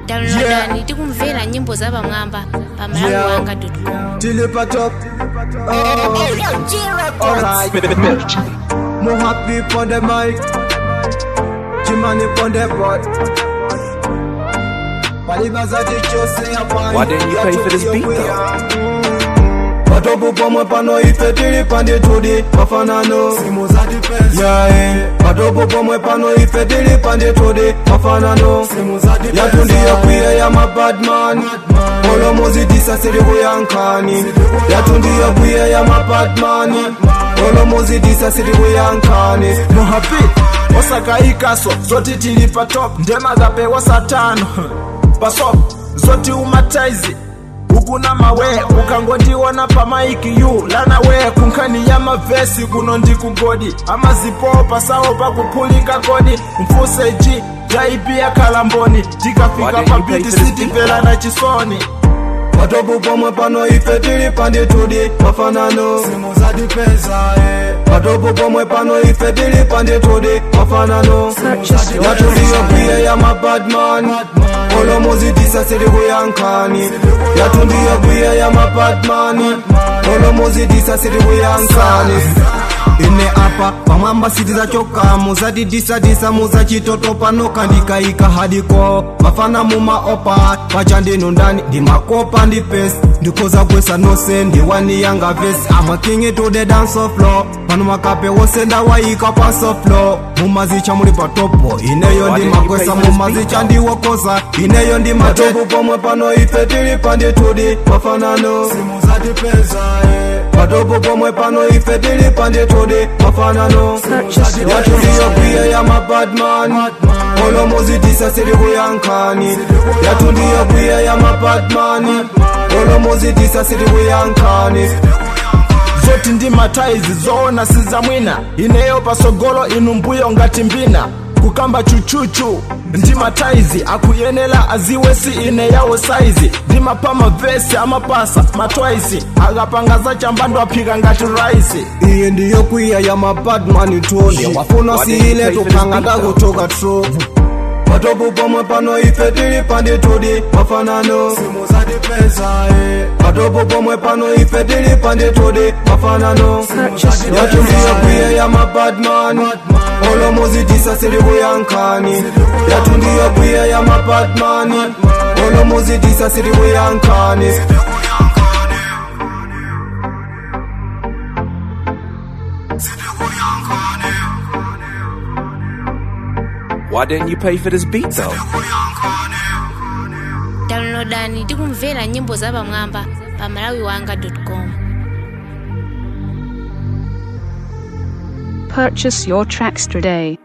downloadani tikumvera nyimbo za pamwamba pa malawi wanga com Till up top. Alright. More happy on the mic. Jimani on the board. Palibaza tichose hapa. Why didn't you pay for this beat, though? Patopo pomwe pano ife tili pande tudi mafanano simu za dipesa yeah, patopo pomwe pano ife tili pande tudi mafanano simu za dipesa yatundiya kwiya ya mabadman olomozi disasiri kuyankani yatundiya kwiya ya mabadman olomozi disasiri kuyankani muhapi osakaikaso zoti tili pa top ndemagapewa satano pasop zoti umataizi ukuna mawe ukangondiona pa maiki yu lana we kunkhani ya mavesi kuno ndikugodi amazipo pasawo pakuphulika kodi mfuse g jaipi ya kalamboni Why tikafika didn't pa you pay for biti this beat, sitimvelana chisoni patopo pomwe pano ife tili pande tudi mafanano simu za dipesa patopo pomwe pano ife tili pande tudi mafanano yatundiya kwiya ya mabadman olomozi disasiri kuyankani yatundiya kwiya ya mabadman olomozi disasiri kuyankani ine apa pamwamba siti zachoka muzatidisadisa muzachitoto pano kandikaika hadiko mafana mumaopa pachandino ndani ndimakopa ndi pesi ndikoza kwesa nose ndiwani yanga vesi amakingi to the dance floor pano makape wose ndawayika paso floor mumazicha muli patopo ineyo Why didn't you ndimakwesa pay for this mumazicha beat, ndiwokoza ineyo ndi matopu pomwe pano ife tili pandi tudi mafanano simu zatipeza patopo pomwe pano ife tili pandi tudi mafanano yatundiyo kwiya ya mabadman olomozi disasiri kuyankani yatundiyo kwiya ya mabadman olomozi disasiri kuyankani zoti ndi mataizi zoona sizamwina ineyo pasogolo inu mbuyo ngati mbina kukamba chuchuchu ndi mataizi akuyenera aziwe si ine yawo saizi ndimapa mavesi amapasa matwaisi akapanga za chambando aphika ngati raisi iye ndiyo kwiya ya mabadman tonde wafuna Why si didn't you ile pay for this tukanga beat, though? ndakutoka tro patopo pomwe pano ife tili pandi tudi mafanano simu zatipeza patopo pomwe pano ife tili pandi tudi mafanano yatundiyo kwiya ya mabadman olomozi disasiri kuyankani yatundiyo kwiya ya mabadman olomozi disasiri kuyankani Why didn't you pay for this beat though? downloadani tikumvera nyimbo za pamwamba pa malawi wanga com Purchase your tracks today.